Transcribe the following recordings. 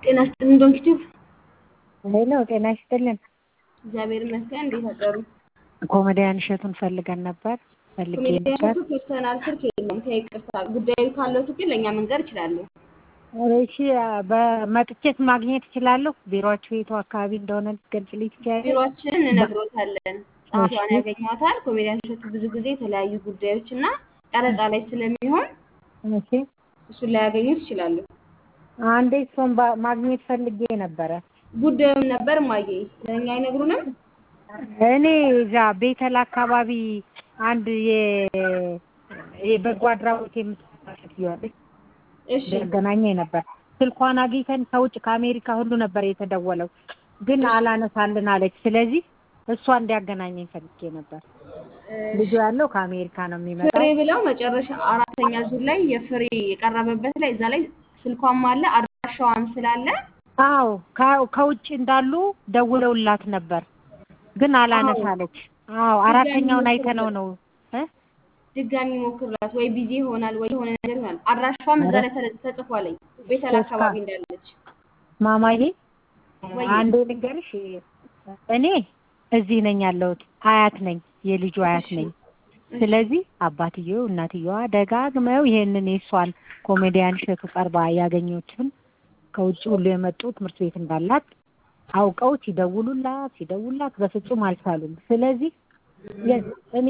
ጤና ይስጥልን ዶንኪቲቭ። ሄሎ ጤና ይስጥልን። እግዚአብሔር ይመስገን። እንዴት አደሩ? ኮሜዲያን እሸቱን ፈልገን ነበር ፈልጌ ኮሜዲያን ነበር። እሸቱ ፐርሰናል ስልክ የለውም። ከይቅርታ ጉዳዩ ካለው ግን ለእኛ መንገር ይችላሉ። እሺ በመጥቼት ማግኘት እችላለሁ? ቢሮአችሁ የቱ አካባቢ እንደሆነ ልትገልጽልኝ ትችያለሽ? ቢሮአችንን እንነግሮታለን። ጸሐፊዋን ያገኟታል። ኮሜዲያን እሸቱ ብዙ ጊዜ የተለያዩ ጉዳዮች እና ቀረጻ ላይ ስለሚሆን እሺ እሱን ላያገኙት ይችላሉ። አንዴ እሱን ባ- ማግኘት ፈልጌ ነበረ። ጉዳዩን ነበር ማየ ለእኛ አይነግሩንም። እኔ እዛ ቤተል አካባቢ አንድ የ- የበጎ አድራጎት የምትሰራ ሴትዮ አለች። እሺ ያገናኘኝ ነበር። ስልኳን አግኝተን ከውጭ ከአሜሪካ ሁሉ ነበር የተደወለው፣ ግን አላነሳልን አለች። ስለዚህ እሷ እንዲያገናኘኝ ፈልጌ ነበር። ልጁ ያለው ከአሜሪካ ነው ፍሬ የሚመጣው። ብለው መጨረሻ አራተኛ ዙር ላይ የፍሬ የቀረበበት ላይ እዛ ላይ ስልኳም አለ አድራሻዋም ስላለ አዎ ከ- ከውጭ እንዳሉ ደውለውላት ነበር፣ ግን አላነሳለች። አዎ አራተኛውን አይተነው ነው እ? ድጋሚ ሞክርላት ወይ ቢዚ ይሆናል ወይ የሆነ ነገር ይሆናል። አድራሻዋም እዛ ላይ ተለ- ተጽፏለኝ ቤተል አካባቢ እንዳለች ማማዬ ወይ አንዴ ልንገርሽ፣ እኔ እዚህ ነኝ ያለሁት፣ አያት ነኝ፣ የልጁ አያት ነኝ። ስለዚህ አባትየው እናትየዋ ደጋግመው ይሄንን የእሷን ኮሜዲያን እሸቱ ቀርባ ያገኙትን ከውጭ ሁሉ የመጡ ትምህርት ቤት እንዳላት አውቀው ሲደውሉላት ሲደውሉላት በፍጹም አልቻሉም። ስለዚህ የ- እኔ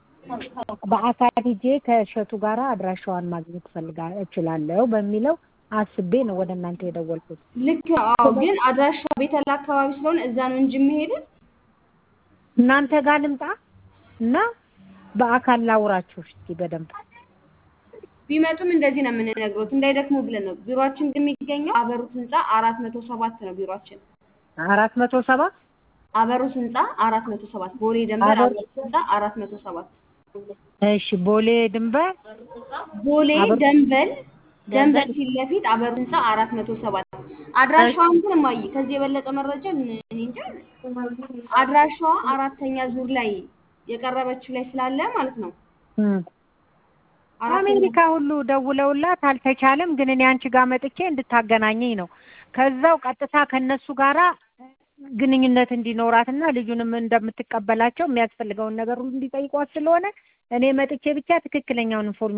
በአካል ሂጄ ከእሸቱ ጋር አድራሻዋን ማግኘት ፈልጋ እችላለሁ በሚለው አስቤ ነው ወደ እናንተ የደወልኩት። ልክ አዎ። ግን አድራሻ ቤተል አካባቢ ስለሆነ እዛ ነው እንጂ የምሄድን እናንተ ጋር ልምጣ እና በአካል ላውራችሁ እስኪ በደንብ ቢመጡም እንደዚህ ነው የምንነግሮት እንዳይደክሙ ብለን ነው። ቢሮአችን ግን የሚገኘው አበሩት ህንፃ አራት መቶ ሰባት ነው ቢሮአችን። አራት መቶ ሰባ አበሩት ህንፃ አራት መቶ ሰባት ቦሌ ደንበር አበሩ- አበሩት ህንፃ አራት መቶ ሰባት እሺ ቦሌ ድንበር ቦሌ አበሩ- ደንበል ደንበል ፊት ለፊት አበሩ ህንፃ አራት መቶ ሰባት አድራሻዋን ግን እማዬ ከዚህ የበለጠ መረጃ እኔ እንጃ። አድራሻዋ አራተኛ ዙር ላይ የቀረበችው ላይ ስላለ ማለት ነው። እም። አራተኛ አሜሪካ ሁሉ ደውለውላት አልተቻለም። ግን እኔ አንቺ ጋር መጥቼ እንድታገናኘኝ ነው። ከዛው ቀጥታ ከነሱ ጋራ ግንኙነት እንዲኖራትና ልጁንም እንደምትቀበላቸው የሚያስፈልገውን ነገር ሁሉ እንዲጠይቋት ስለሆነ እኔ መጥቼ ብቻ ትክክለኛውን ኢንፎርሜሽን